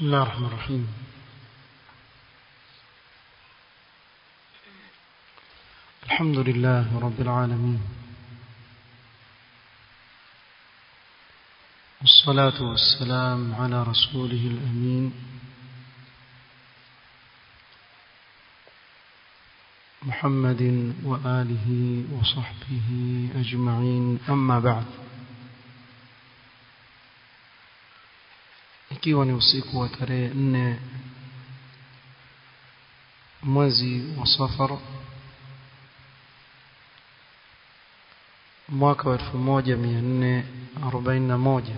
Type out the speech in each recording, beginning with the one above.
بسم الله الرحمن الرحيم الحمد لله رب العالمين والصلاة والسلام على رسوله الأمين محمد وآله وصحبه أجمعين أما بعد ikiwa ni usiku wa tarehe nne mwezi wa safar mwaka wa elfu moja mia nne arobaini na moja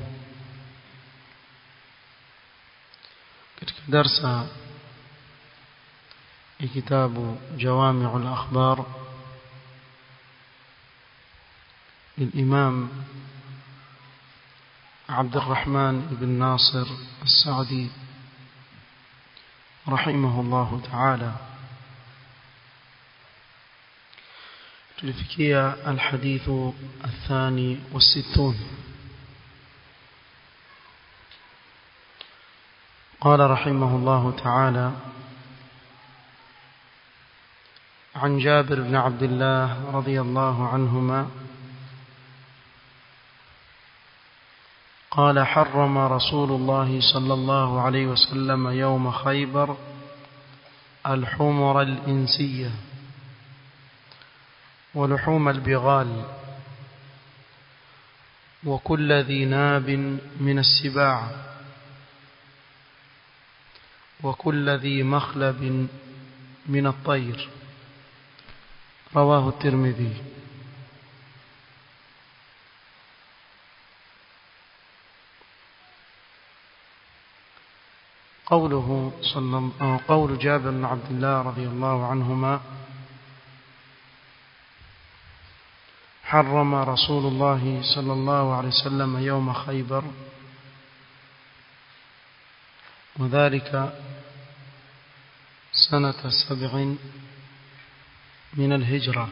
katika darsa ya kitabu jawamiu lakhbar للإمام عبد الرحمن بن ناصر السعدي رحمه الله تعالى تلفكية الحديث الثاني والستون قال رحمه الله تعالى عن جابر بن عبد الله رضي الله عنهما قال حرم رسول الله صلى الله عليه وسلم يوم خيبر الحمر الإنسية ولحوم البغال وكل ذي ناب من السباع وكل ذي مخلب من الطير رواه الترمذي قوله صلى قول جابر بن عبد الله رضي الله عنهما حرم رسول الله صلى الله عليه وسلم يوم خيبر وذلك سنة سبع من الهجرة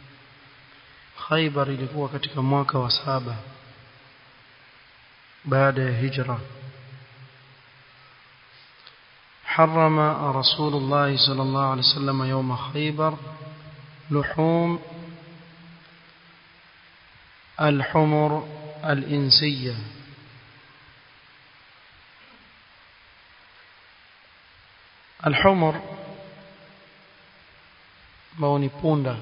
خيبر ilikuwa katika mwaka wa saba baada ya hijra حرم رسول الله صلى الله عليه وسلم يوم خيبر لحوم الحمر الإنسية الحمر موني بوندا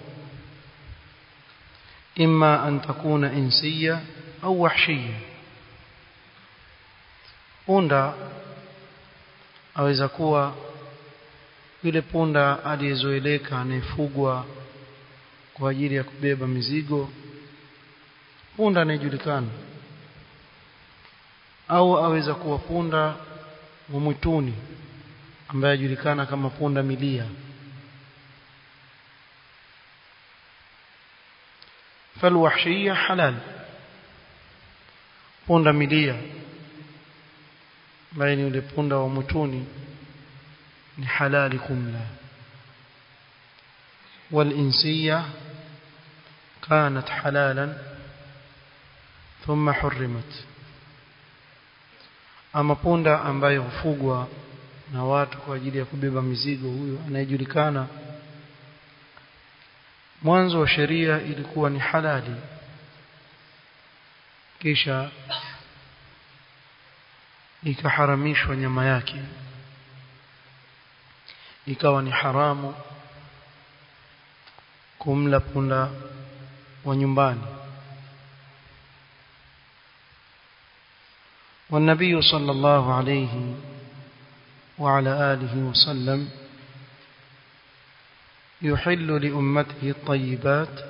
إما أن تكون إنسية أو وحشية بوندا aweza kuwa yule punda aliyezoeleka anayefugwa kwa ajili ya kubeba mizigo punda anayejulikana au aweza kuwa punda wa mwituni ambaye ajulikana kama punda milia falwahshiyya halal punda milia ambaye ni yule punda wa mwituni ni halali kumla والإنسية كانت حلالا ثم حرمت ama punda ambaye hufugwa na watu kwa ajili ya kubeba mizigo huyo anayejulikana mwanzo wa sheria ilikuwa ni halali kisha ikaharamishwa nyama yake ikawa ni haramu kumla punda wa nyumbani والنبي صلى الله عليه وعلى آله وسلم يحل لأمته الطيبات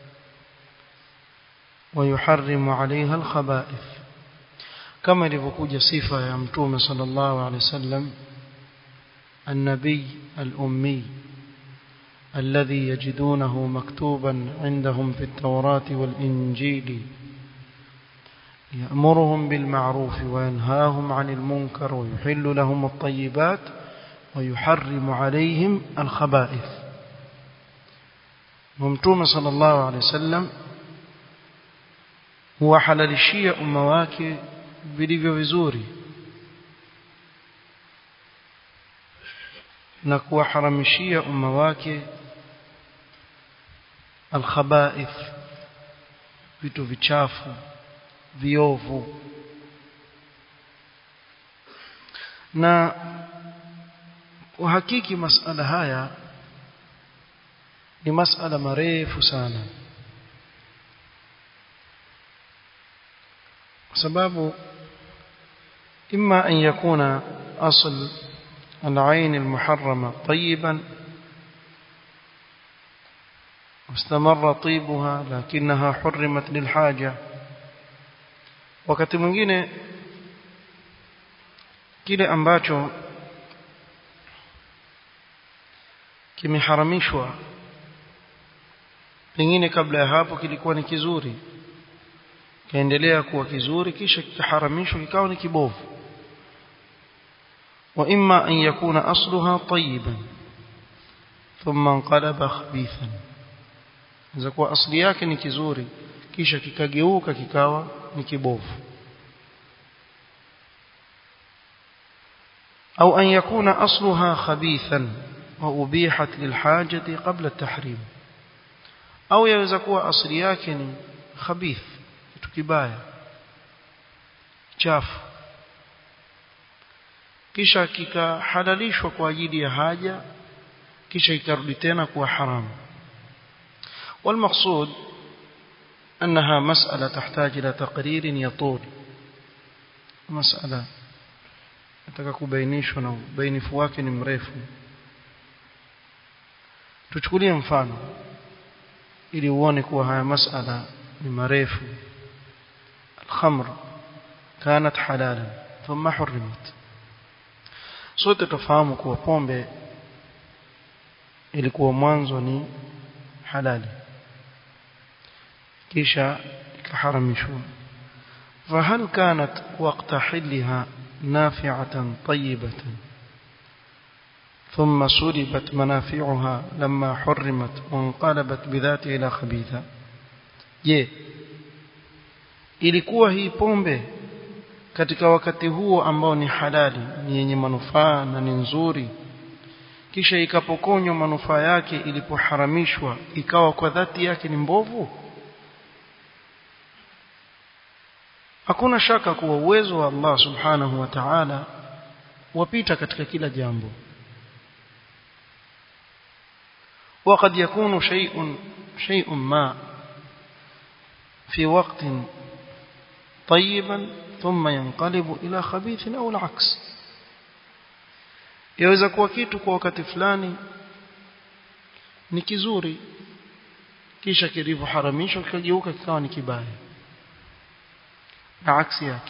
ويحرم عليها الخبائث كما لفكوج صفة يمتوم صلى الله عليه وسلم النبي الأمي الذي يجدونه مكتوبا عندهم في التوراة والإنجيل يأمرهم بالمعروف وينهاهم عن المنكر ويحل لهم الطيبات ويحرم عليهم الخبائث ومتوم صلى الله عليه وسلم huwahalalishia umma wake vilivyo vizuri na kuwaharamishia umma wake alkhabaith vitu vichafu viovu na uhakiki masala haya ni masala marefu sana kwa sababu إما أن يكون أصل العين المحرمة طيبا واستمر طيبها لكنها حرمت للحاجة wakati mwingine kile ambacho kimeharamishwa pengine kabla ya hapo kilikuwa ni kizuri kaendelea kuwa kizuri kisha kikaharamishwa kikawa ni kibovu wa imma an yakuna asluha tayyiban thumma inqalaba khabithan inaweza kuwa asli yake ni kizuri kisha kikageuka kikawa ni kibovu au an yakuna asluha khabithan wa ubihat lilhajati qabla at-tahrim au yaweza kuwa asli yake ni khabith kitu kibaya chafu kisha kikahalalishwa kwa ajili ya haja kisha ikarudi tena kuwa haramu والمقصود أنها مسألة تحتاج إلى تقرير يطول مسألة nataka kubainishwa na ubainifu wake ni mrefu tuchukulie mfano ili uone kuwa haya masala ni marefu الخمر كانت حلالا ثم حرمت sote tufahamu kuwa pombe ilikuwa mwanzo ni halali kisha ikaharamishwa فهل كانت وقت حلها نافعة طيبة ثم سلبت منافعها لما حرمت وانقلبت بذات إلى خبيثة je ilikuwa hii pombe katika wakati huo ambao ni halali ni yenye manufaa na ni nzuri kisha ikapokonywa manufaa yake ilipoharamishwa ikawa kwa dhati yake ni mbovu hakuna shaka kuwa uwezo wa Allah subhanahu wa ta'ala wapita katika kila jambo وقد يكون شيء شيء ما في وقت طيبا ثم ينقلب إلى خبيث أو العكس yaweza kuwa kitu kwa wakati fulani ni kizuri kisha kilivyoharamishwa kikageuka kikawa ni kibaya na aksi yake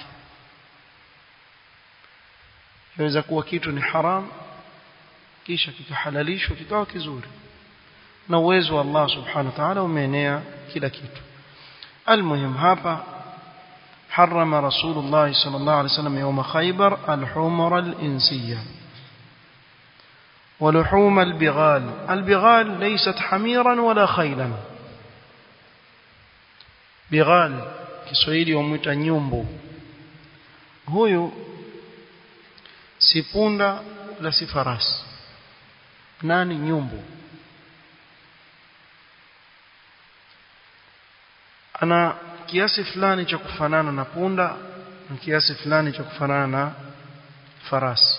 yaweza kuwa kitu ni haram kisha kikahalalishwa kikawa kizuri na uwezo wa Allah subhanahu wa ta'ala umeenea kila kitu almuhim hapa حرم رسول الله صلى الله عليه وسلم يوم خيبر الحمر الإنسية ولحوم البغال البغال ليست حميرا ولا خيلا بغال kiswahili wamwita nyumbu huyu si punda la si farasi nani nyumbu ana kiasi fulani cha kufanana na punda na kiasi fulani cha kufanana na farasi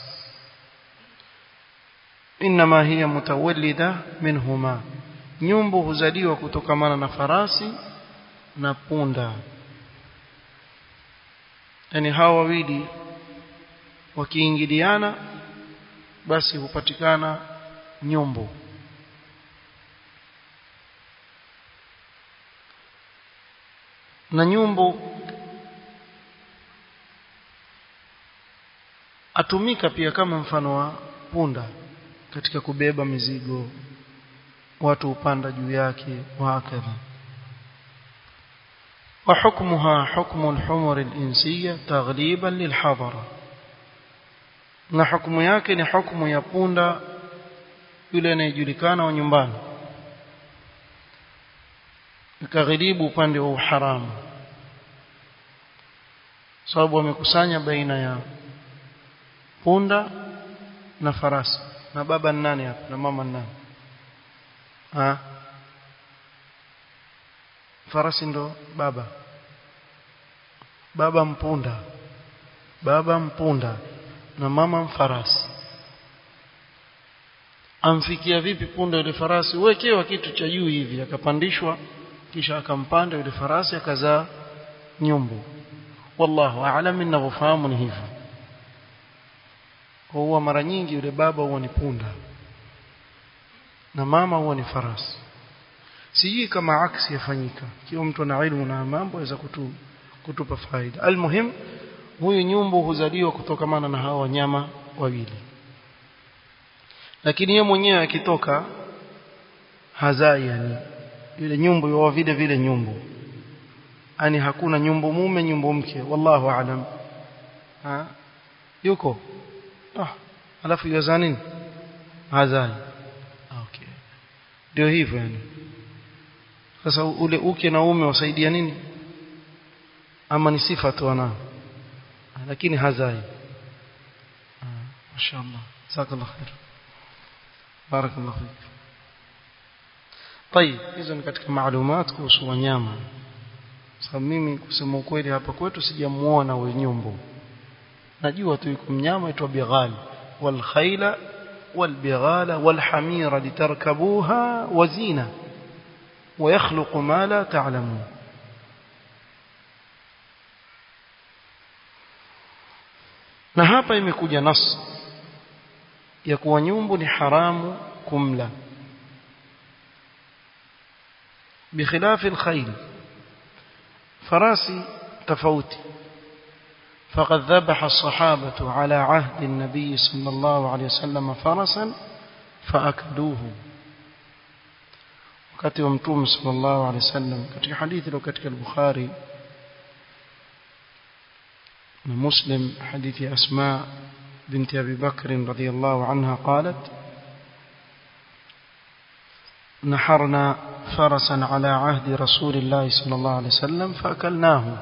inma hiya mutawallida minhuma nyumbu huzaliwa kutokamana na farasi na punda yani hawa wawili wakiingiliana basi hupatikana nyumbu na nyumbu atumika pia kama mfano wa punda katika kubeba mizigo watu upanda juu yake wahakadha وحكمها حكم الحمر الإنسية تغليبا للحضرة na hukumu yake ni hukumu ya punda yule anayejulikana wa nyumbani ikagharibu upande wa uharamu sababu wamekusanya baina ya punda na farasi na baba ni nani hapa na mama ni nani ha farasi ndo baba baba mpunda baba mpunda na mama mfarasi amfikia vipi punda yule farasi wekewa kitu cha juu hivi akapandishwa kisha akampanda yule farasi akazaa nyumbu wallahu aalam ninavyofahamu ni hivyo kwa huwa mara nyingi yule baba huwa ni punda na mama huwa ni farasi sijui kama aksi yafanyika kiwa mtu ana ilmu na mambo aweza kutu, kutupa faida almuhim huyu nyumbu huzaliwa kutokamana na hawa wanyama wawili lakini yeye mwenyewe akitoka hazai yani yule nyumbu yuwa vile vile nyumbu yani hakuna nyumbu mume nyumbu mke wallahu aalam ha yuko ah alafu yazaa nini hazai okay ndio hivyo yani sasa ule uke na ume wasaidia nini ama ni sifa tu ana lakini hazai mashaallah jazakallahu khair barakallahu fik طيب hizo ni katika maalumat kuhusu wanyama sababu mimi kusema ukweli hapa kwetu sijamuona huyo nyumbu najua tu yuko mnyama aitwa bighal wal khayla wal bighala wal hamira litarkabuha wazina ويخلق ما لا تعلمون na hapa imekuja nas ya kuwa nyumbu ni haramu kumla بخلاف الخيل فراسي تفوتي فقد ذبح الصحابة على عهد النبي صلى الله عليه وسلم فرسا فأكلوه wakati wa mtume sallallahu alaihi wasallam katika hadithi iliyo katika al-Bukhari na Muslim hadithi Asma binti Abi Bakr radhiyallahu anha qalat نحرنا فرسا على عهد رسول الله صلى الله عليه وسلم فأكلناه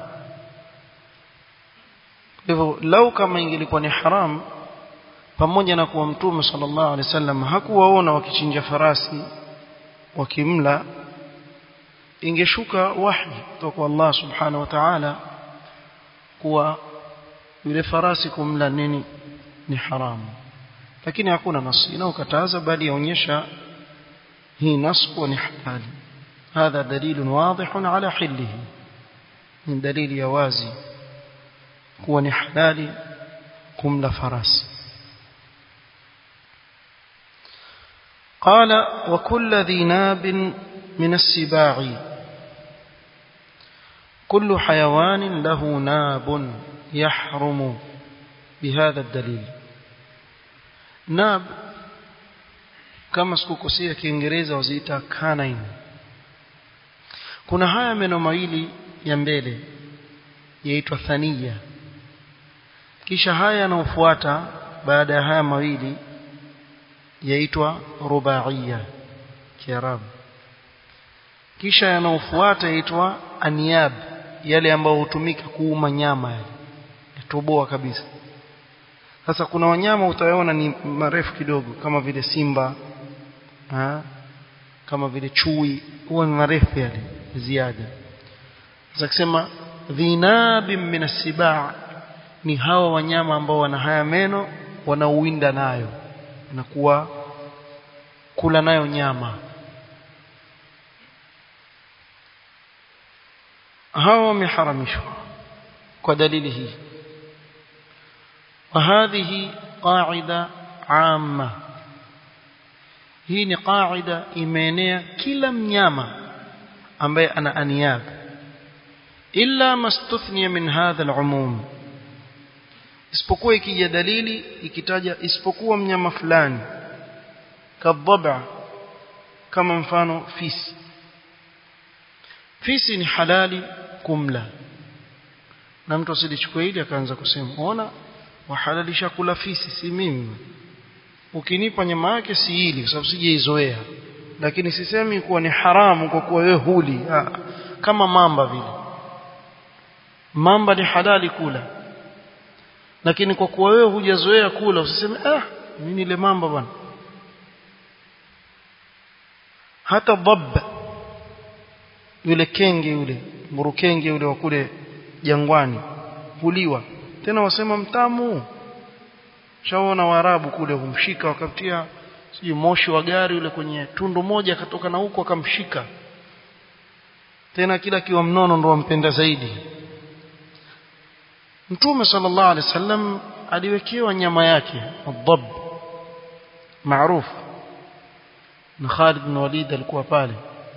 hivyo lau kama ingelikuwa ni haram pamoja na kuwa mtume sallallahu alaihi wasallam hakuwaona wakichinja farasi wakimla ingeshuka wahi kutoka kwa Allah subhanahu wa ta'ala kuwa yule farasi kumla nini ni haramu lakini hakuna nasi inayokataza bali yaonyesha hii nas kuwa ni halali هذا دليل واضح على حله من دليل يوازي kuwa ni halali kumla farasi قال وكل ذي ناب من السباع كل حيوان له ناب يحرم بهذا الدليل ناب kama sikukosea kiingereza waziita canine kuna haya meno mawili ya mbele yaitwa thania kisha haya yanayofuata baada ya haya mawili yaitwa rubaiya kiarabu kisha yanayofuata yaitwa aniyab yale ambayo hutumika kuuma nyama yale yatoboa kabisa sasa kuna wanyama utaona ni marefu kidogo kama vile simba ha? kama vile chui huwa ni marefu yale ziada sasa kusema dhinabin min asibaa ni hawa wanyama ambao wana haya meno wanauwinda nayo na kuwa kula nayo nyama hawa wameharamishwa kwa dalili hii وهذه قاعدة عامة hii ni qaida imeenea kila mnyama ambaye ana aniyab illa mastuthniya min hadha al-umum isipokuwa ikija dalili ikitaja isipokuwa mnyama fulani kadhaba kama mfano fisi fisi ni halali kumla na mtu asilichukue hili akaanza kusema ona wahalalisha kula fisi si mimi ukinipa nyama yake si hili kwa sababu sijaizoea lakini sisemi kuwa ni haramu kwa kuwa wewe huli ha, kama mamba vile mamba ni halali kula lakini kwa kuwa wewe hujazoea kula usiseme ah mimi nile mamba bwana hata dhab yule kenge yule mburukenge yule wa kule jangwani huliwa tena wasema mtamu shaona waarabu kule humshika wakamtia sijui moshi wa gari yule kwenye tundu moja akatoka na huko akamshika tena kila kiwa mnono ndo wampenda zaidi Mtume sallallahu alaihi wasallam aliwekewa nyama yake adhab maarufu na Khalid bin Walid alikuwa pale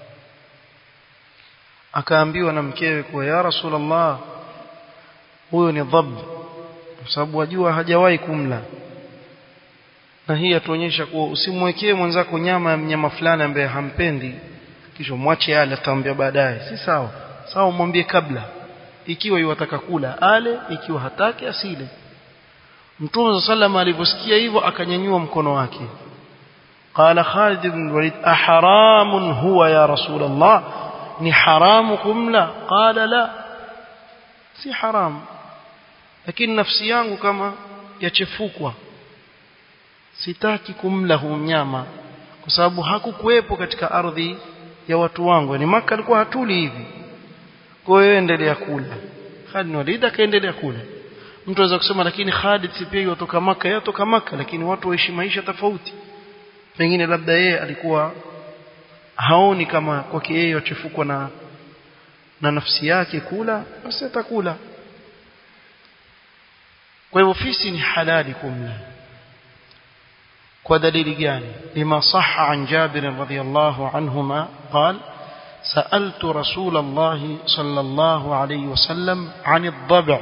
akaambiwa na mkewe kuwa ya Rasulullah huyo ni dhab kwa sababu wajua hajawahi kumla na hii atuonyesha kuwa usimwekee mwenzako nyama ya mnyama fulani ambaye hampendi kisha mwache ale ataambia baadaye si sawa sawa mwambie kabla ikiwa yuwataka kula ale ikiwa hataki asile Mtume sallam aliposikia hivyo akanyanyua mkono wake قال خالد بن الوليد أحرام هو يا رسول الله ni haramu kumla qala la si haram lakini nafsi yangu kama yachefukwa sitaki kumla huu mnyama kwa sababu hakukuwepo katika ardhi ya watu wangu ni maka alikuwa hatuli hivi kwa hiyo endelea kula Khalid Walid akaendelea kula mtu anaweza kusema lakini Khalid si pia yotoka maka yotoka maka lakini watu waishi maisha tofauti pengine labda yeye alikuwa haoni kama kwake yeye wachefukwa na na nafsi yake kula basi atakula kwa hivyo fisi ni halali kumla kwa dalili gani lima sahha an Jabir radhiyallahu anhuma قال سألت رسول الله صلى الله عليه وسلم عن الضبع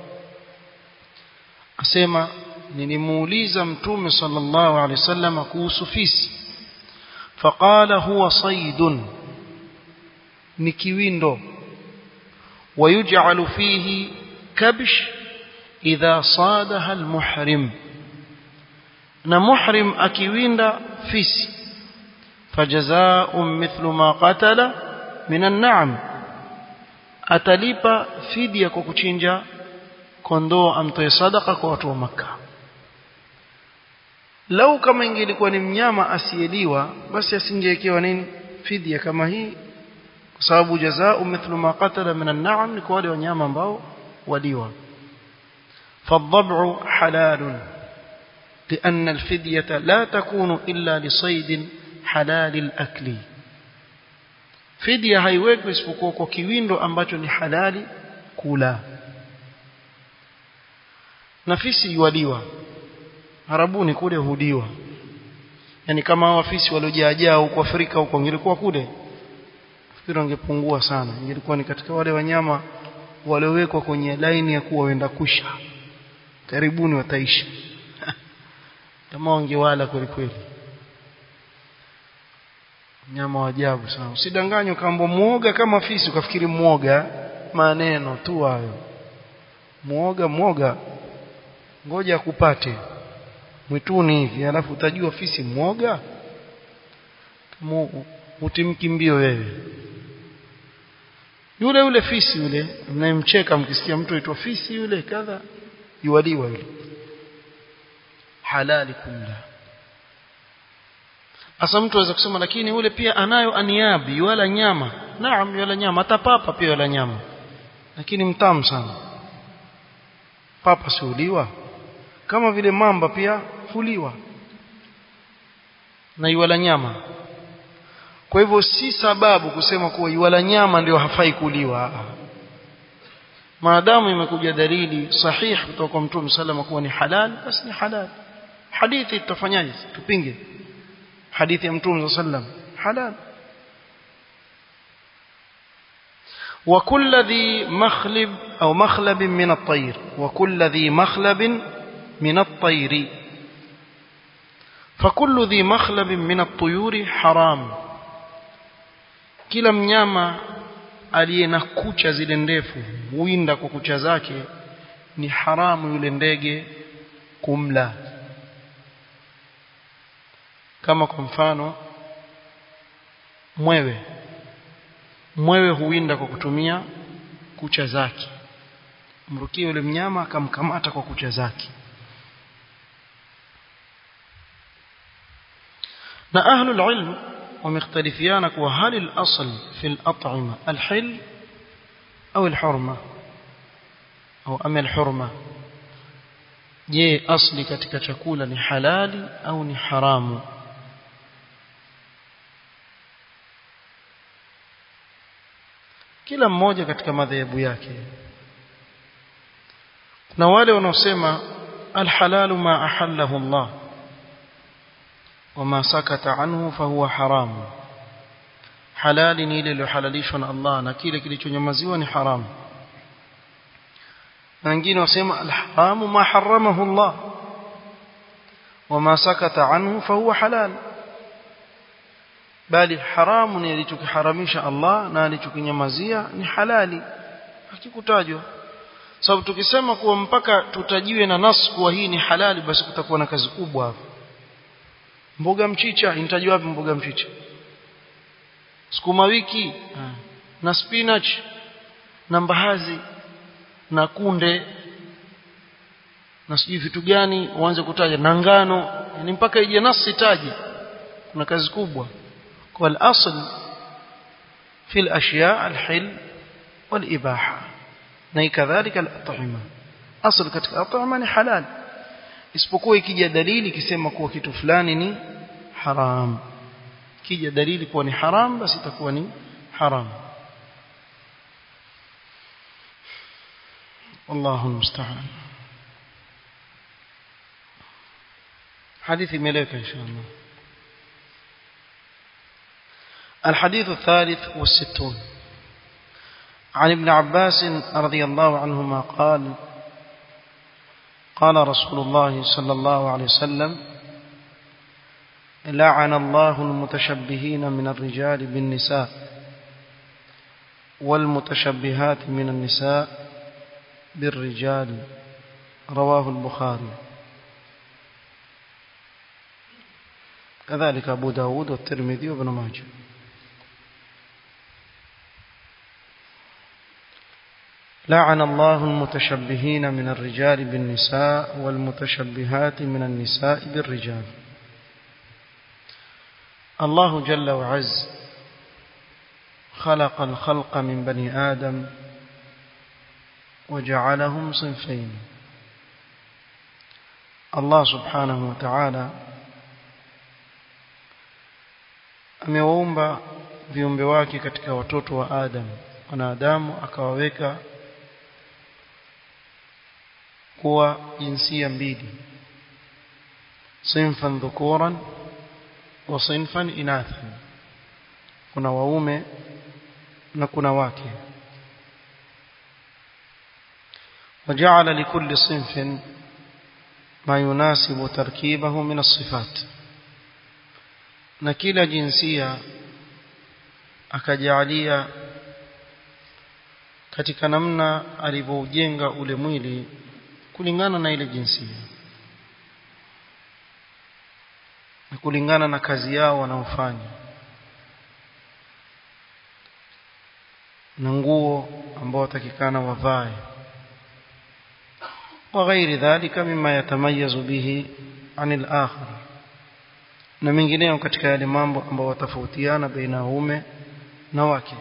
أسمع nilimuuliza mtume sallallahu alaihi wasallam kuhusu fisi فقال هو صيد نكويندو ويجعل فيه كبش إذا صادها المحرم نمحرم أكويندا فيس فجزاء مثل ما قتل من النعم atalipa fidia kwa kuchinja kondoo amtoe sadaka kwa watu wa Makka lau kama ingelikuwa ni mnyama asiyeliwa basi asingewekewa nini fidia kama hii kwa sababu jazaa mithlu ma qatala min an-na'am ni kwa wale wanyama ambao waliwa فالضبع حلال لأن الفدية لا تكون إلا لصيد حلال الأكل فدية haiwekwi isipokuwa kwa kiwindo ambacho ni halali kula nafisi yualiwa Arabuni kule hudiwa yani kama wafisi waliojaajaa huko Afrika huko ingelikuwa kule fikiri wangepungua sana ingelikuwa ni katika wale wanyama waliowekwa kwenye laini ya kuwa wenda kusha karibuni wataisha kama wangewala kweli kweli nyama wa ajabu sana usidanganywe kambo muoga kama fisi ukafikiri muoga maneno tu hayo muoga muoga ngoja akupate mwituni hivi alafu utajua fisi mwoga utimkimbio wewe yule yule fisi yule mnayemcheka mkisikia mtu aitwa fisi yule kadha yuwaliwa yule halali kumla Asa mtu aweza kusema lakini yule pia anayo aniabi wala nyama naam wala nyama hata papa pia wala nyama lakini mtamu sana papa siuliwa kama vile mamba pia huliwa na iwala nyama kwa hivyo si sababu kusema kuwa iwala nyama ndio hafai kuliwa maadamu imekuja dalili sahihi kutoka kwa mtume salama kuwa ni halal basi ni halal hadithi tutafanyaje tupinge hadithi ya mtume sallam halal وكل ذي مخلب أو مخلب من الطير وكل ذي مخلب من الطير فكل ذي مخلب من الطيور حرام kila mnyama aliye na kucha zile ndefu huinda kwa kucha zake ni haramu yule ndege kumla kama kwa mfano mwewe mwewe huinda kwa kutumia kucha zake mrukie yule mnyama akamkamata kwa kucha zake na ahlul ilm wamekhtalifiana kuwa hali al-asl fi al-at'ima al-hil au al-hurma au ama al-hurma je asli katika chakula ni halali au ni haramu kila mmoja katika madhehebu yake na wale wanaosema alhalalu ma ahallahu Allah wama sakata anhu fahuwa haramu halali ni ile iliyohalalishwa na Allah na kile kilichonyamaziwa ni haramu na wengine wasema alharamu ma haramahu Allah wama sakata anhu fahuwa halal bali haramu ni alichokiharamisha Allah na alichokinyamazia ni halali hakikutajwa sababu tukisema kuwa mpaka tutajiwe na nas kuwa hii ni halali basi kutakuwa na kazi kubwa hapo mboga mchicha inatajwa wapi mboga mchicha sukuma wiki na spinach na mbahazi na kunde na sijui vitu gani uanze kutaja na ngano yani mpaka ije nasi taje kuna kazi kubwa kwa al-asl fi al-ashya' al-hil wal-ibaha na kadhalika al-at'ima asl katika at'ima ni halal isipokuwa ikija dalili ikisema kuwa kitu fulani ni haram kija dalili kuwa ni haram basi itakuwa ni haram والله المستعان حديث ملك إن شاء الله الحديث الثالث والستون عن ابن عباس رضي الله عنهما قال قال رسول الله صلى الله عليه وسلم لعن الله المتشبهين من الرجال بالنساء والمتشبهات من النساء بالرجال رواه البخاري كذلك أبو داود والترمذي وابن ماجه لعن الله المتشبهين من الرجال بالنساء والمتشبهات من النساء بالرجال الله جل وعز خلق الخلق من بني آدم وجعلهم صنفين الله سبحانه وتعالى amewaumba viumbe wake katika watoto wa Adam wanadamu akawaweka kuwa jinsia mbili sinfan dhukuran wa sinfan inathan kuna waume na kuna wake وجعل لكل صنف ما يناسب تركيبه من الصفات na kila jinsia akajalia katika namna alivyoujenga ule mwili kulingana na ile jinsia na kulingana na kazi yao wanaofanya na nguo ambao watakikana wavae وغير ذلك مما يتميز به عن الآخر na mengineo katika yale mambo ambayo watafautiana baina ya ume na wake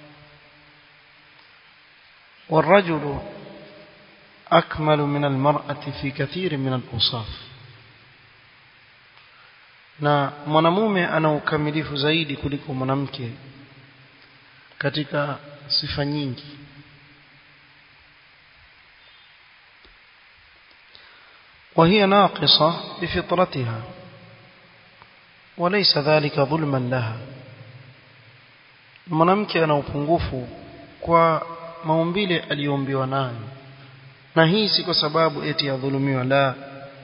والرجل أكمل من المرأة في كثير من الأوصاف na mwanamume ana ukamilifu zaidi kuliko mwanamke katika sifa nyingi وهي ناقصة بفطرتها وليس ذلك ظلما لها mwanamke ana upungufu kwa maumbile aliyoumbiwa nayo na hii si kwa sababu eti yadhulumiwa la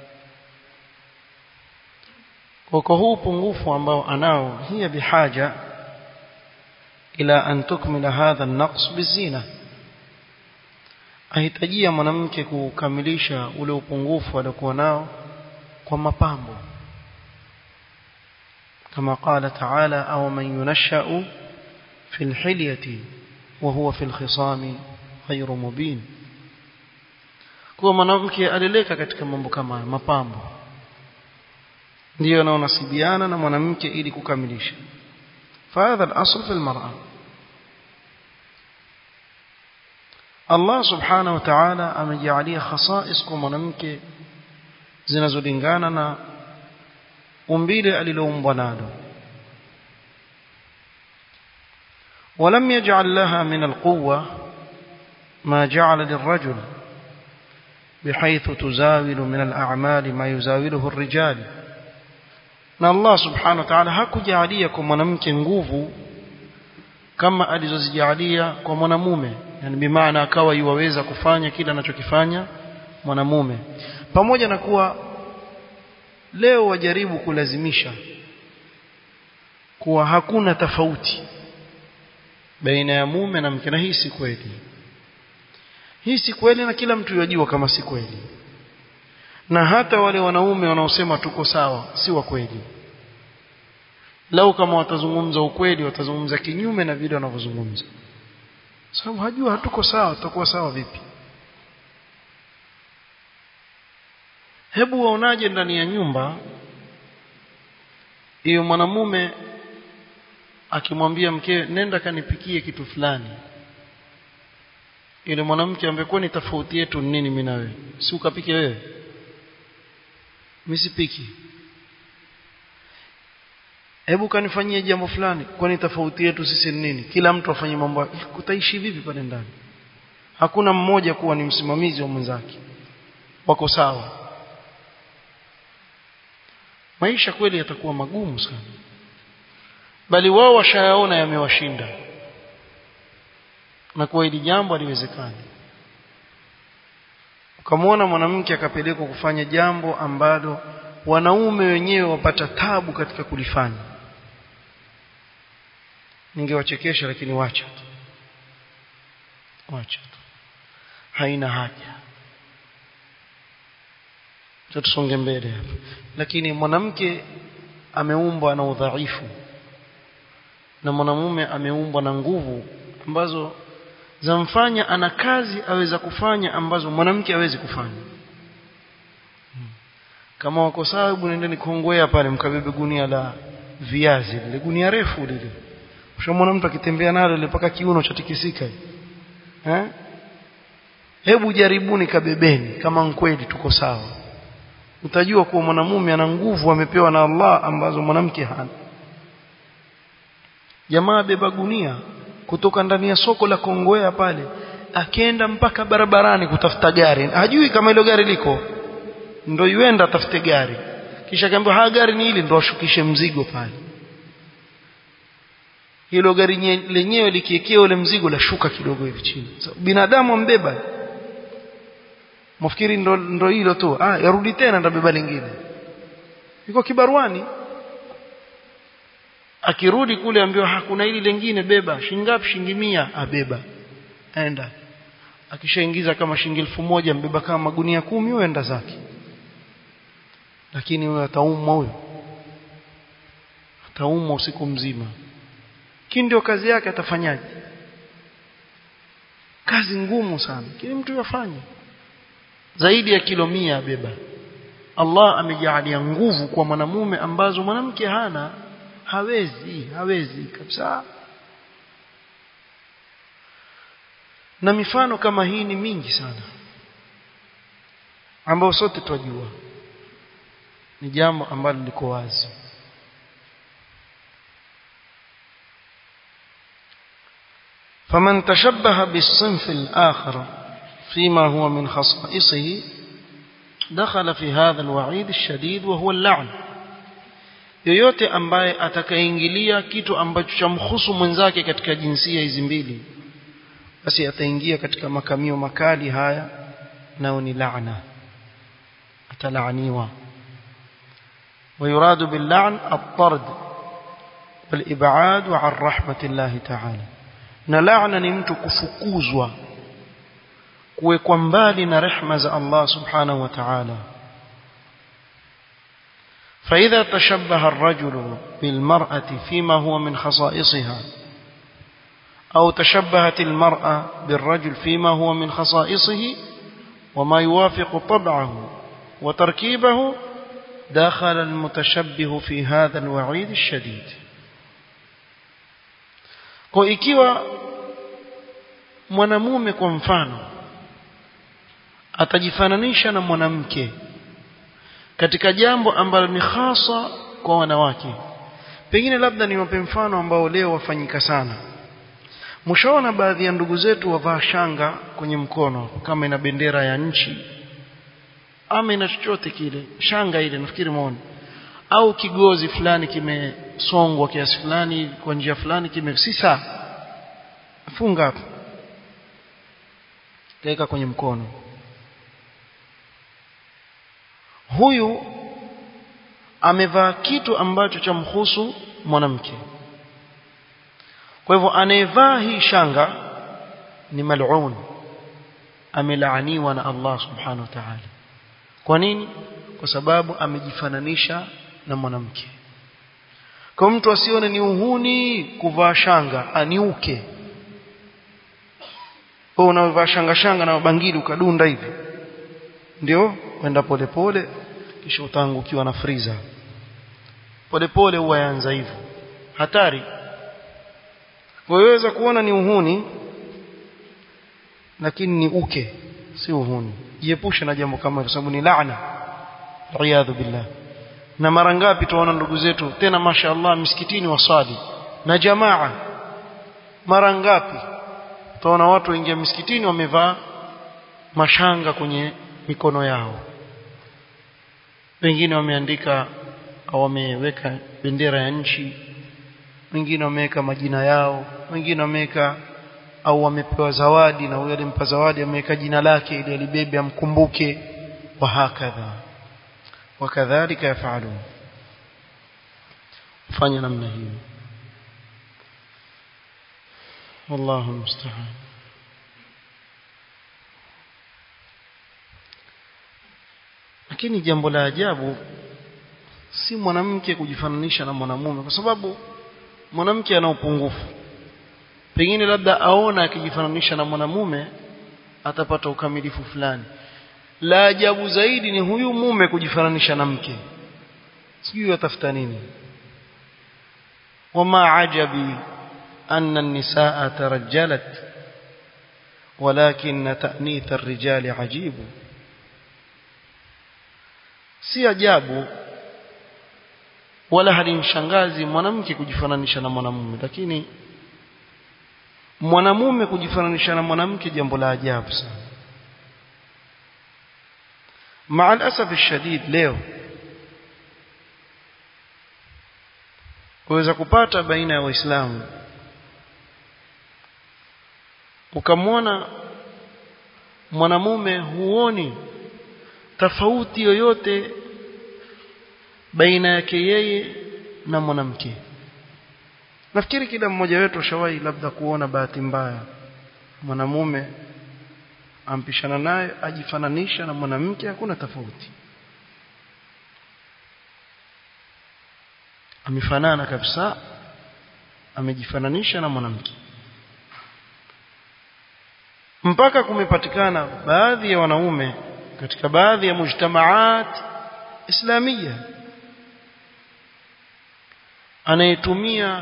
kwa huu upungufu ambao anao hiya bihaja ila an tukmila hadha an-naqs bizina ahitajia mwanamke kukamilisha ule upungufu aliokuwa nao kwa mapambo كما قال تعالى أو من ينشأ في الحلية وهو في الخصام غير مبين kuwa mwanamke alileka katika mambo kama mapambo ndiyo anaonasibiana na mwanamke ili kukamilisha فهذا الأصل في المرأة Allah subhanahu wa ta'ala amejalia khasais kwa mwanamke zinazolingana na umbile aliloumbwa nalo ولم يجعل لها من القوة ما جعل للرجل بحيث تزاول من الأعمال ما يزاوله الرجال na Allah subhanahu wa ta'ala hakujalia kwa mwanamke nguvu kama alizozijalia kwa mwanamume yani bimaana akawa yuwaweza kufanya kila anachokifanya mwanamume pamoja na kuwa leo wajaribu kulazimisha kuwa hakuna tofauti baina ya mume na mke na hii si kweli hii si kweli na kila mtu yajua kama si kweli na hata wale wanaume wanaosema tuko sawa si wa kweli lau kama watazungumza ukweli watazungumza kinyume na vile wanavyozungumza sababu hajua hatuko sawa tutakuwa sawa vipi hebu waonaje ndani ya nyumba hiyo mwanamume akimwambia mkewe nenda kanipikie kitu fulani ile mwanamke ambaye ni tofauti yetu nini mimi na wewe si ukapike wewe mimi sipiki hebu kanifanyie jambo fulani kwani tofauti yetu sisi ni nini kila mtu afanye mambo kutaishi vipi pale ndani hakuna mmoja kuwa ni msimamizi wa mwenzake wako sawa maisha kweli yatakuwa magumu sana bali wao washayaona yamewashinda na kwa hili jambo haliwezekani ukamwona mwanamke akapelekwa kufanya jambo ambalo wanaume wenyewe wapata tabu katika kulifanya ningewachekesha lakini wacha tu wacha tu haina haja tusonge mbele hapa lakini mwanamke ameumbwa na udhaifu na mwanamume ameumbwa na nguvu ambazo zamfanya ana kazi aweza kufanya ambazo mwanamke hawezi kufanya kama wako sawa hebu nendeni kongwea pale mkabebe gunia la viazi lile gunia refu lile ushamwona mtu akitembea nalo ile mpaka kiuno chatikisika eh hebu jaribuni kabebeni kama kweli tuko sawa utajua kuwa mwanamume ana nguvu amepewa na Allah ambazo mwanamke hana jamaa beba gunia kutoka ndani ya soko la Kongowea pale akenda mpaka barabarani kutafuta gari hajui kama hilo gari liko ndo yuenda atafute gari kisha akaambiwa ha gari ni hili ndo ashukishe mzigo pale hilo gari lenyewe likiekea ule mzigo la shuka kidogo hivi chini so, binadamu ambeba mfikiri ndo, ndo hilo tu ah yarudi tena ndabeba lingine iko kibaruani akirudi kule ambiwa hakuna hili lingine beba shingapi shilingi 100 abeba aenda akishaingiza kama shilingi elfu moja mbeba kama magunia kumi huenda zake lakini huyo ataumwa huyo ataumwa usiku mzima kii ndio kazi yake atafanyaje kazi ngumu sana kile mtu yafanye zaidi ya kilo mia abeba Allah amejalia nguvu kwa mwanamume ambazo mwanamke hana hawezi hawezi kabisa na mifano kama hii ni mingi sana ambao sote twajua ni jambo ambalo liko wazi فمن تشبه بالصنف الآخر فيما هو من خصائصه دخل في هذا الوعيد الشديد وهو اللعن yoyote ambaye atakayeingilia kitu ambacho chamhusu mwenzake katika jinsia hizi mbili basi ataingia katika makamio makali haya nao ni laana atalaaniwa ويراد باللعن الطرد والإبعاد عن رحمة الله تعالى na laana ni mtu kufukuzwa kuwekwa mbali na rehma za Allah subhanahu wa ta'ala فإذا تشبه الرجل بالمرأة فيما هو من خصائصها أو تشبهت المرأة بالرجل فيما هو من خصائصه وما يوافق طبعه وتركيبه دخل المتشبه في هذا الوعيد الشديد kwa ikiwa mwanamume kwa mfano atajifananisha na mwanamke katika jambo ambalo ni hasa kwa wanawake pengine labda niwape mfano ambao leo wafanyika sana mshaona baadhi ya ndugu zetu wavaa shanga kwenye mkono kama ina bendera ya nchi ama ina chochote kile shanga ile nafikiri muone au kigozi fulani kimesongwa kiasi fulani kwa njia fulani kime si saa funga hapo kaweka kwenye mkono huyu amevaa kitu ambacho chamhusu mwanamke kwa hivyo anayevaa hii shanga ni mal'un amelaaniwa na Allah subhanahu wa ta'ala kwa nini kwa sababu amejifananisha na mwanamke kwa mtu asione ni uhuni kuvaa shanga aniuke wewe unavaa shanga shanga na bangili ukadunda hivi ndio kwenda polepole kisha utaangukiwa na friza polepole huwa yaanza hivyo hatari waweza kuona ni uhuni lakini ni uke si uhuni jiepushe na jambo kama hilo sababu ni laana riyadhu billah na mara ngapi tuona ndugu zetu tena mashaallah misikitini wasali na jamaa mara ngapi tuona watu waingia misikitini wamevaa mashanga kwenye mikono yao wengine wameandika au wameweka bendera ya nchi wengine wameweka majina yao wengine wameweka au wamepewa zawadi na huyo alimpa zawadi ameweka jina lake ili alibebe amkumbuke wa hakadha wakadhalika yafalun fanya namna hiyo wallahu musta'an lakini jambo la ajabu si mwanamke kujifananisha na mwanamume kwa sababu mwanamke ana upungufu pengine labda aona akijifananisha na mwanamume atapata ukamilifu fulani la ajabu zaidi ni huyu mume kujifananisha na mke sijui atafuta nini wama ajabi anna an-nisaa tarajjalat walakin ta'nith ar-rijali ajibu si ajabu wala halimshangazi mwanamke kujifananisha na mwanamume lakini mwanamume kujifananisha na mwanamke jambo la ajabu sana مع الأسف الشديد leo kuweza kupata baina ya waislamu ukamwona mwanamume huoni tofauti yoyote baina yake yeye na mwanamke nafikiri kila mmoja wetu shawahi labda kuona bahati mbaya mwanamume ampishana naye ajifananisha na mwanamke hakuna tofauti amefanana kabisa amejifananisha na mwanamke mpaka kumepatikana baadhi ya wanaume katika baadhi ya mujtamaat islamia anayetumia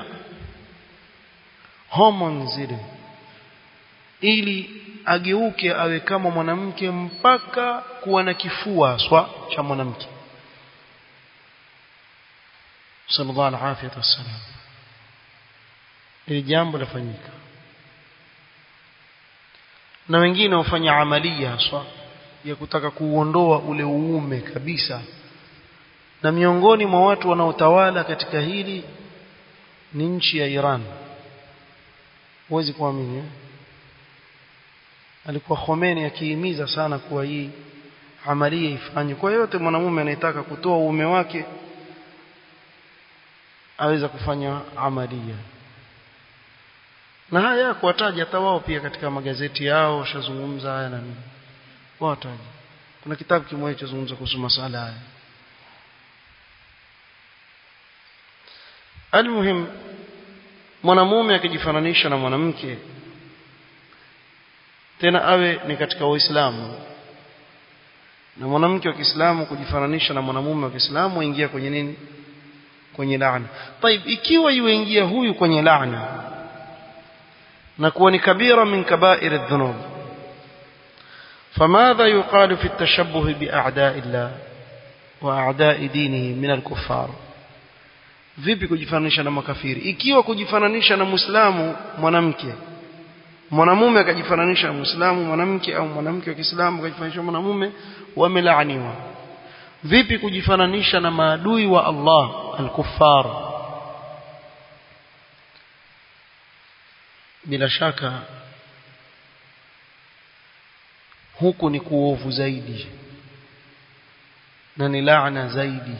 hormones zile ili ageuke awe kama mwanamke mpaka kuwa na kifua swa cha mwanamke sallallahu alaihi wasallam ili jambo lafanyika na wengine hufanya amalia haswa ya kutaka kuuondoa ule uume kabisa na miongoni mwa watu wanaotawala katika hili ni nchi ya Iran huwezi kuamini eh? alikuwa Khomeini akihimiza sana kuwa hii amalia ifanywe kwa yote mwanamume anayetaka kutoa uume wake aweza kufanya amalia na haya kuwataja hata wao pia katika magazeti yao washazungumza haya na nini wataja kuna kitabu kimoja chazungumza kuhusu masala haya almuhim mwanamume akijifananisha na mwanamke tena awe ni katika Uislamu na mwanamke wa Kiislamu kujifananisha na mwanamume wa Kiislamu ingia kwenye nini kwenye laana طيب ikiwa yuingia huyu kwenye laana na kuwa ni kabira min kabair adh-dhunub فماذا يقال في التشبه بأعداء الله وأعداء دينه من الكفار vipi kujifananisha na makafiri ikiwa kujifananisha na muislamu mwanamke mwanamume akajifananisha na muislamu mwanamke au mwanamke wa Kiislamu akajifananisha na mwanamume wamelaaniwa vipi kujifananisha na maadui wa Allah al-kuffar bila shaka huku ni kuovu zaidi na ni laana zaidi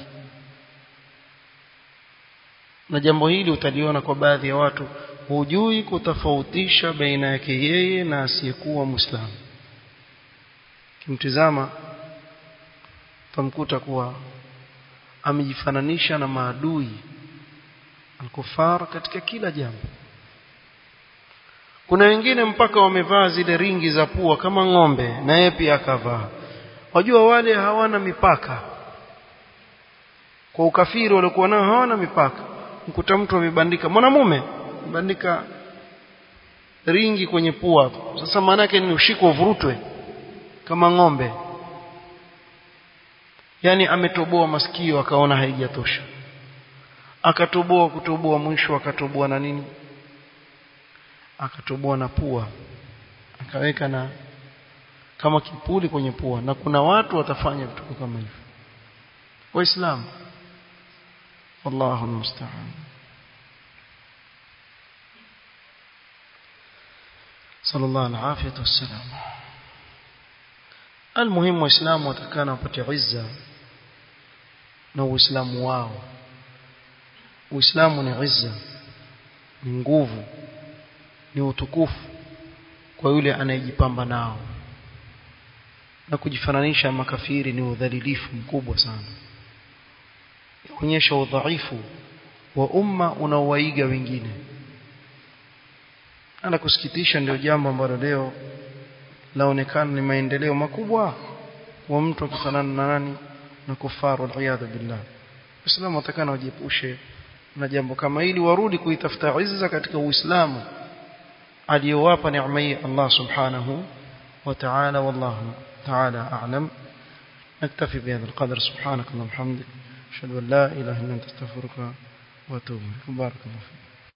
na jambo hili utaliona kwa baadhi ya watu hujui kutofautisha baina yake yeye na asiyekuwa muislamu kimtizama tamkuta kuwa amejifananisha na maadui alkufar katika kila jambo kuna wengine mpaka wamevaa zile ringi za pua kama ng'ombe na yeye pia akavaa wajua wale hawana mipaka kwa ukafiri waliokuwa nao hawana mipaka mkuta mtu amebandika mwanamume bandika ringi kwenye pua hapo sasa maana yake ni ushiko uvurutwe kama ng'ombe yani ametoboa masikio akaona haijatosha akatoboa kutoboa mwisho akatoboa na nini akatoboa na pua akaweka na kama kipuli kwenye pua na kuna watu watafanya vitu kama hivyo waislamu wallahu musta'an صلى الله العافية والسلام المهم waislamu watakana wapate izza na uislamu wao uislamu ni izza ni nguvu ni utukufu kwa yule anayejipamba nao na kujifananisha makafiri ni udhalilifu mkubwa sana kuonyesha udhaifu wa umma unaowaiga wengine ana kusikitisha ndio jambo ambalo leo laonekana ni maendeleo makubwa kwa mtu akifanana na nani na kufaru aliyadhu billah Uislamu watakana wajiepushe na jambo kama hili warudi kuitafuta izza katika Uislamu aliyowapa neema hii Allah subhanahu wa ta'ala wallahu ta'ala a'lam نكتفي بهذا القدر سبحانك اللهم وبحمدك اشهد ان لا اله الا انت استغفرك واتوب اليك بارك الله فيك